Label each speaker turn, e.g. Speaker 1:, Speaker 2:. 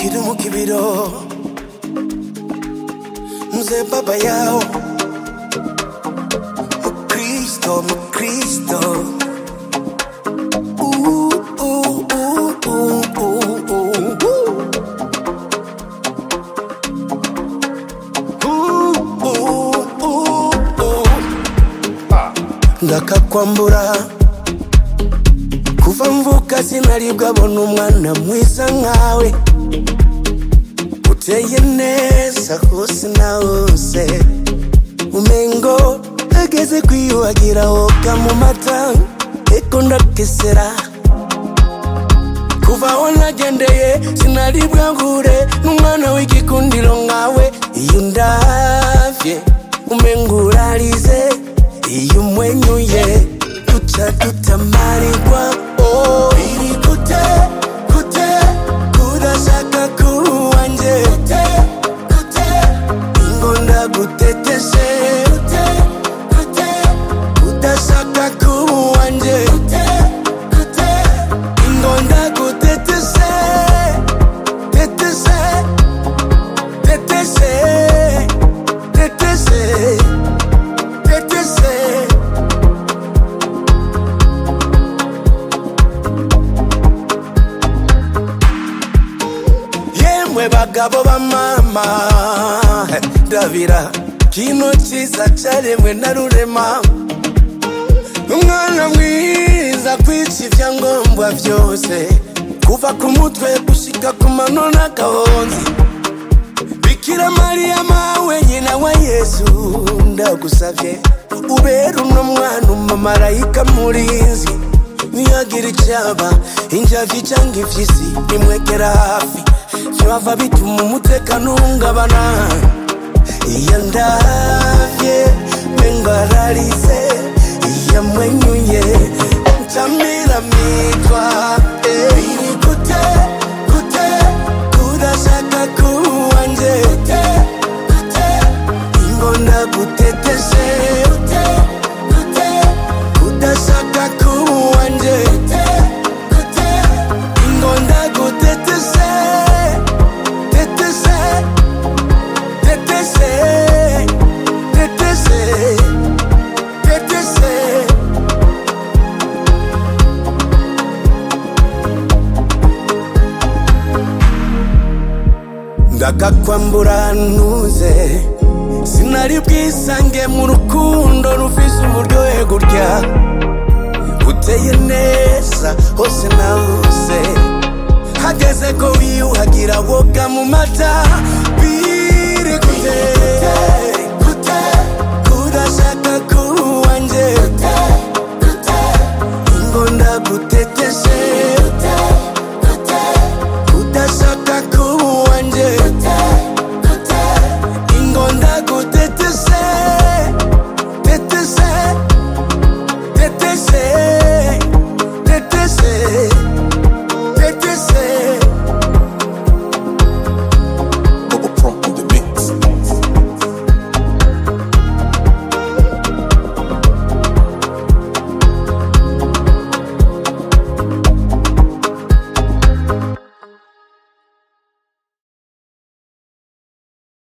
Speaker 1: kiri mu kibiro mzee baba yao mkristo mkristo Uh, uh, uh, uh, uh, uh, uh. Uh, uh, uh. ndakakwambura kuva mvuka sinaribwa bona umwana mwiza nkawe uteye neza hose na hose umengo ageze kwiyuhagira woga mu mata eko ndakesera kuva aho nagendeye sinaribwa ngure n'umwana w'igikundiro nkawe iyo ndavye umengo urarize iyo umwenyuye duca dutamarirwa oh. biri gute gute kudashaka kuwanje gute gute ingonda guteteshe gute gute kudashaka kuwanje gute gute ingonda guteteshe teteshe teteshe teteshe teteshe yemwe bagabo ba mama ndabira kino cyiza cyaremwe na rurema umwana mwiza kwica ibyangombwa byose kuva ku mutwe gushika ku mano n'agahonzi bikira mariya mawe nyina wa yesu ndagusabye ubera uno mwana umumarayika murinzi niyagira icyaba injavi cyangwa impyisi nimwegera hafi byava bituma umutekano uhungabana iyo ndavye mengararize iyo mwenyuye ncamira mitwa eh. biri gute gute kudashaka kuwanje gute gute ingonda guteteshe gute gute kudashaka kuwanje gute gute ingonda guteteshe teteshe teteshe teteshe teteshe ndakakwambura ntuze sinari bwisange mu rukundo rufise uburyohe gutya uteye neza hose na hose hageze ko wiyuhagira woga mu mata biri gute gute kudashaka kuba